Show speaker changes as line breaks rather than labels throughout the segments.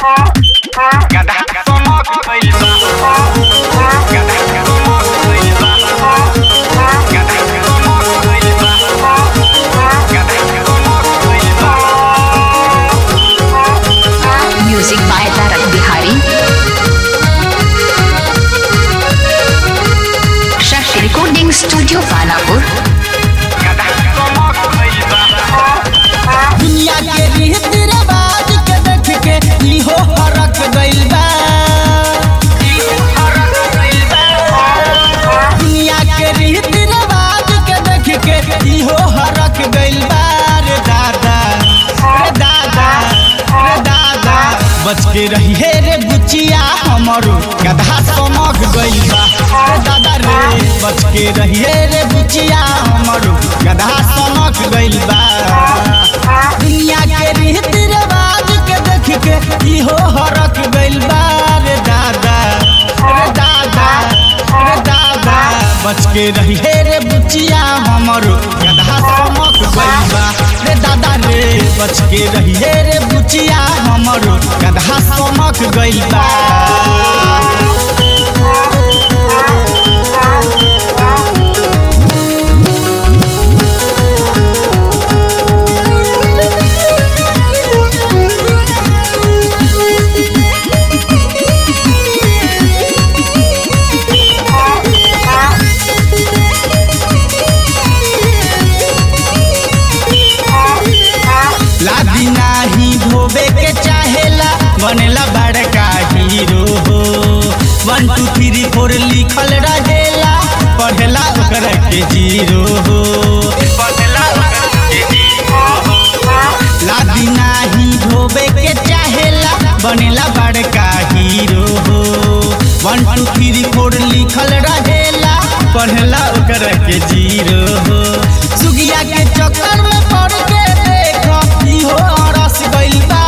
गधा चमक गइल बा गधा चमक गइल बा गधा चमक गइल बा गधा चमक गइल बा
music by Tarak Bihari Shashi recording studio Panapur
गधा चमक गइल बा
दुनिया के रीत रिवाज के देख के इहो हरक गइल बा
हरक गइल बा
दुनिया के रीत रिवाज के देख के इहो हरक गइल बा रे दादा रे दादा रे दादा बच के रही हे रे बुचिया हमरो गधा समक गइल बा रे दादा रे बच के रही हे रे बुचिया हमरो गधा समक गइल बा दुनिया के रीत रिवाज के देख के इहो हरक गइल बा रे दादा रे दादा रे दादा बच के रही हे रे बुचिया हमरो गधा समक गइल बा रे दादा रे बच के रही हे रे बुचिया हमरो गधा समक गइल बा लादी नाही धोबे के चाहेला बनेला बड़का हीरो हो वन टू थ्री फोर लिखल रहेला पढ़ेला ओकर के जीरो हो
बदला के जीरो
लादी नाही धोबे के चाहेला बनेला बड़का हीरो हो वन टू थ्री फोर लिखल रहेला पढ़ेला ओकर के जीरो हो सुगिया के चक्कर में पड़ के देखो इहो रस गइल बा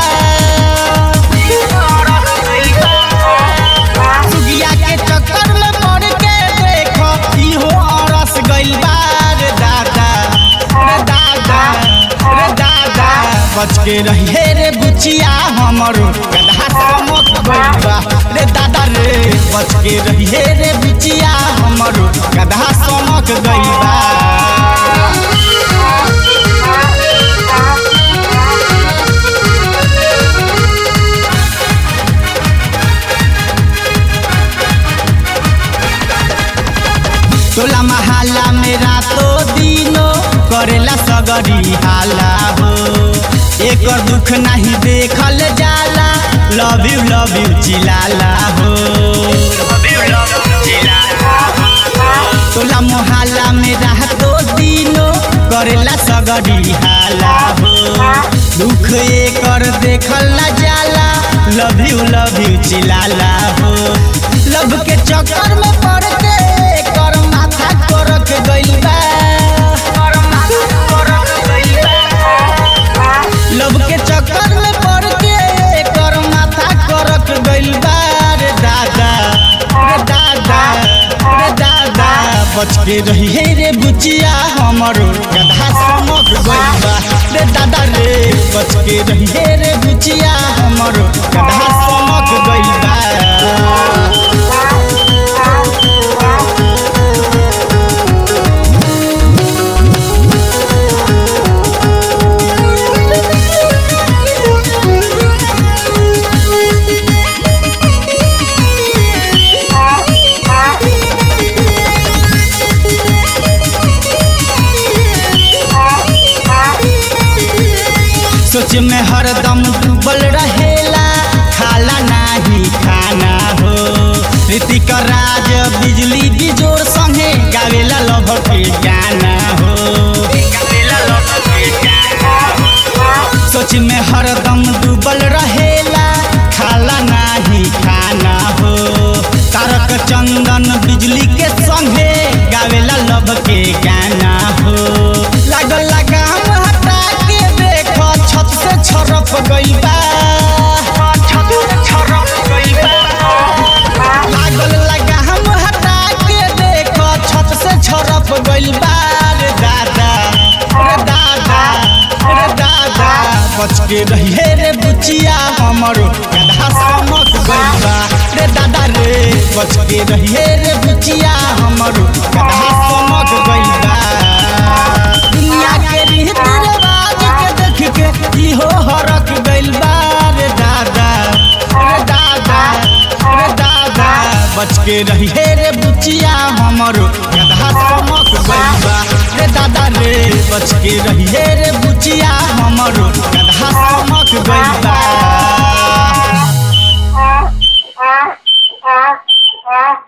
सुगिया के चक्कर में पड़ के देखो इहो रस गइल बा रे दादा रे दादा रे दादा बच के रही हे रे बुचिया हमरो गधा समक गइल बा रे दादा रे बच के रही हे रे बुचिया हमरो गधा समक गइल बा टोला महल्ला में रातो दिनो करेला सगरी हाला हो एकर दुख नहीं देखल जाला लव यू लव यू चिलाला हो टोला मोहल्ला में रातो दिनो करेला सगरी हाला हो दुख एकर देखल न जाला लव यू लव यू चिलाला हो लव के चक्कर में पड़ के एकर माथा करक गइल बा लव के चक्कर में पड़ के एकर माथा करक गइल बा रे दादा रे दादा रे दादा बच के रही हे रे बुचिया हमरो गधा समक गइल बा रे दादा रे बच के रही हे रे बुचिया हमरो गधा समक गइल बा सोच में हरदम डूबल रहेला खाला नाही खाना हो ऋतिक राज बिजली बिजोर संगे गावेला लभ के गाना हो सोच में हरदम डूबल रहेला खाला नाही खाना हो तारक चंदन बिजली के संगे गावेला लभ के गाना हो लागल लगाम हटा के देखो छत से छरप गइल बा लागल लगाम हटा के देखो छत से छरप गइल बा रे दादा रे दादा रे दादा बच के रही रे बुचिया हमरो गधा गधा समक गइल बा रे दादा रे बच के रहिए रे बुचिया हमरो गधा समक गइल बा दुनिया के रीत रिवाज के देख के इहो हरक गइल बा रे दादा रे दादा रे दादा बच के रहिए रे बुचिया हमरो गधा समक गइल बा रे दादा रे बच के रहिए रे बुचिया हमरो गधा समक गइल बा